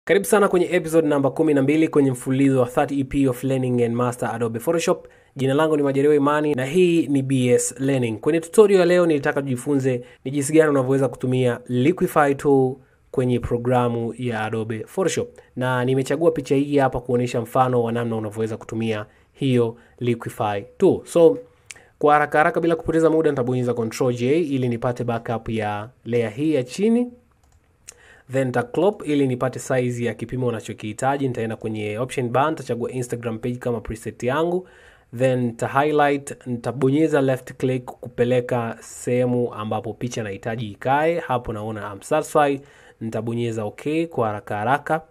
karibu sana kwenye episode namba 12 kwenye mfululizo wa 30 ep of learning and master adobe photoshop jina langu ni majaliwa imani na hii ni bs learning kwenye tutorial ya leo nilitaka tujifunze ni jinsi gani unavyoweza kutumia liquify tool kwenye programu ya adobe photoshop na nimechagua picha hii hapa kuonyesha mfano wa namna unavyoweza kutumia hiyo liquify tool so kwa haraka haraka bila kupoteza muda nitabonyeza control j ili nipate backup ya layer hii ya chini then nitaclop ili nipate size ya kipimo unachokihitaji nitaenda kwenye option bar nitachagua instagram page kama preset yangu then nita highlight nitabonyeza left click kupeleka sehemu ambapo picha nahitaji ikae hapo naona I'm satisfied nitabonyeza okay kwa haraka haraka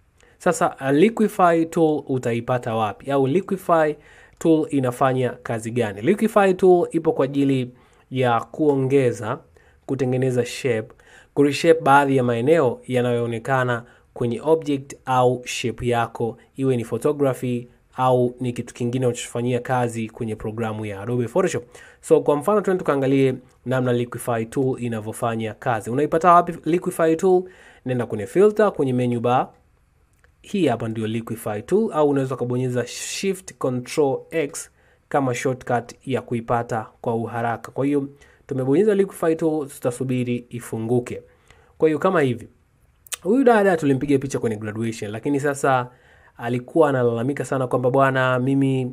sasa uh, liquify tool utaipata wapi au liquify tool inafanya kazi gani liquify tool ipo kwa ajili ya kuongeza kutengeneza shape kureshape baadhi ya maeneo yanayoonekana kwenye object au shape yako iwe ni photography au ni kitu kingine unachofanyia kazi kwenye programu ya adobe photoshop so kwa mfano tuende tukaangalie namna liquify tool inavyofanya kazi unaipata wapi liquify tool nenda kwenye filter kwenye menu bar hii hapa ndio liquify tool au unaweza ukabonyeza shift control x kama shortcut ya kuipata kwa uharaka kwa hiyo tumebonyeza liquify tool tutasubiri ifunguke kwa hiyo kama hivi huyu dada tulimpiga picha kwenye graduation lakini sasa alikuwa analalamika sana kwamba bwana mimi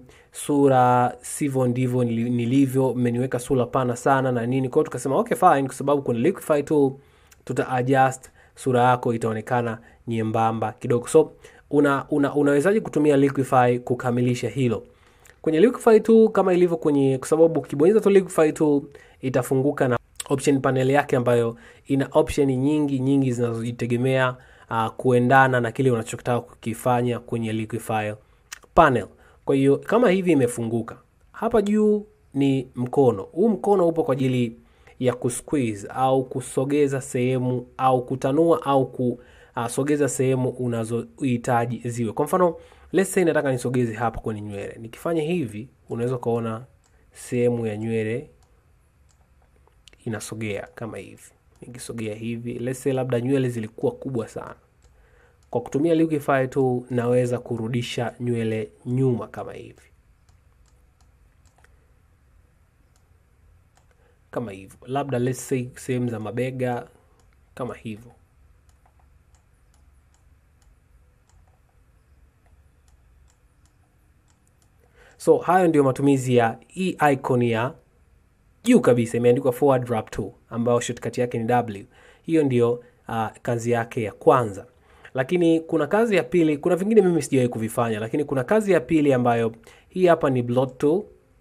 sura sivyo ndivyo nili- nilivyo mmeniweka sura pana sana na nini kwao tukasema okay fine kwa sababu kuna liquify tool tuta adjust sura yako itaonekana nyembamba kidogo so una, una, unawezaji kutumia liquify kukamilisha hilo kwenye liquify tool kama ilivyo kwenye kwa sababu ukibonyeza tu liquify tool itafunguka na option panel yake ambayo ina option nyingi nyingi zinazojitegemea uh, kuendana na kile unachotaka kukifanya kwenye liquify panel kwa hiyo kama hivi imefunguka hapa juu ni mkono huu mkono upo kwa ajili ya kusqueeze au kusogeza sehemu au kutanua au kusogeza sehemu unazohitaji ziwe kwa mfano let's say nataka nisogeze hapa kwenye nywele nikifanya hivi unaweza ukaona sehemu ya nywele inasogea kama hivi nikisogea hivi let's say labda nywele zilikuwa kubwa sana kwa kutumia liquify tu naweza kurudisha nywele nyuma kama hivi kama hivyo labda let's say sehemu za mabega kama hivyo so hayo ndio matumizi ya hii icon ya juu kabisa imeandikwa forward wrap tool ambayo shortcut yake ni w hiyo ndio uh, kazi yake ya kwanza lakini kuna kazi ya pili kuna vingine mimi sijawahi kuvifanya lakini kuna kazi ya pili ambayo hii hapa ni blot tool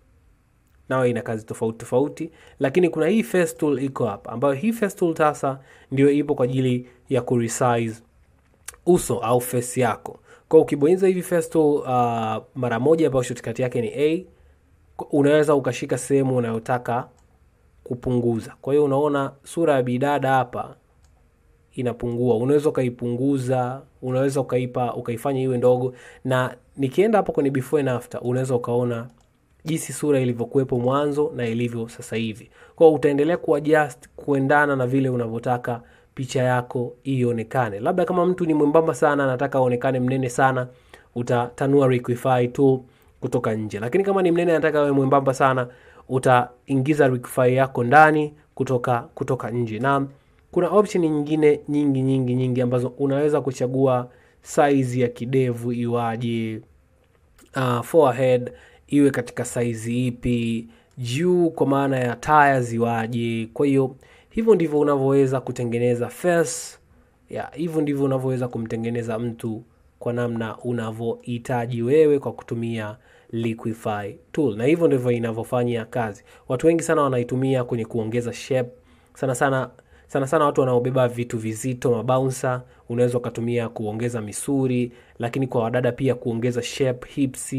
nayo ina kazi tofauti tofauti lakini kuna hii face tool iko hapa ambayo hii face tool sasa ndio ipo kwa ajili ya kuresize uso au face yako kwa ukibonyeza hivi face tool uh, mara moja ambayo shortcut yake ni a unaweza ukashika sehemu unayotaka kupunguza kwa hiyo unaona sura ya bidada hapa inapungua unaweza ukaipunguza unaweza ukaipa ukaifanya iwe ndogo na nikienda hapo kwenye before and after unaweza ukaona jinsi sura ilivyokuwepo mwanzo na ilivyo sasa hivi kwao utaendelea kuadjust kuendana na vile unavyotaka picha yako ionekane labda kama mtu ni mwembamba sana anataka aonekane mnene sana utatanua liquify tool kutoka nje lakini kama ni mnene anataka awe mwembamba sana utaingiza liquify yako ndani kutoka kutoka nje na kuna option nyingine nyingi nyingi nyingi ambazo unaweza kuchagua size ya kidevu iwaje uh, forehead iwe katika saizi ipi juu kwa maana ya taya ziwaje kwa hiyo hivyo ndivyo unavyoweza kutengeneza face ya hivyo ndivyo unavyoweza kumtengeneza mtu kwa namna unavyohitaji wewe kwa kutumia liquify tool na hivyo ndivyo inavyofanya kazi watu wengi sana wanaitumia kwenye kuongeza shape sana sana sana sana watu wanaobeba vitu vizito mabouncer unaweza ukatumia kuongeza misuri lakini kwa wadada pia kuongeza shape hips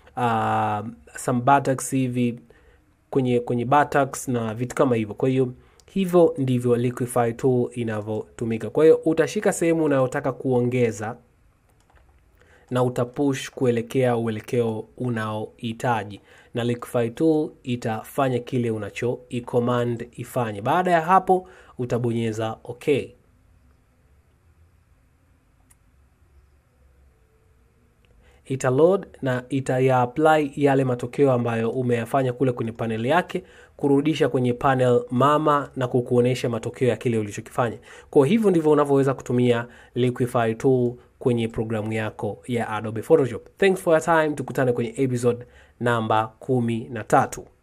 uh, some buttocks hivi kwenye kwenye buttocks na vitu kama hivyo kwa hiyo hivyo ndivyo liquify tool inavyotumika kwa hiyo utashika sehemu unayotaka kuongeza na utapush kuelekea uelekeo unaohitaji na liquify tool itafanya kile unacho icommand ifanye baada ya hapo utabonyeza okay ita load na itaya apply yale matokeo ambayo umeyafanya kule kwenye panel yake kurudisha kwenye panel mama na kukuonesha matokeo ya kile ulichokifanya. Kwa hivyo ndivyo unavyoweza kutumia Liquify tool kwenye programu yako ya Adobe Photoshop. Thanks for your time, tukutane kwenye episode namba kumi na tatu.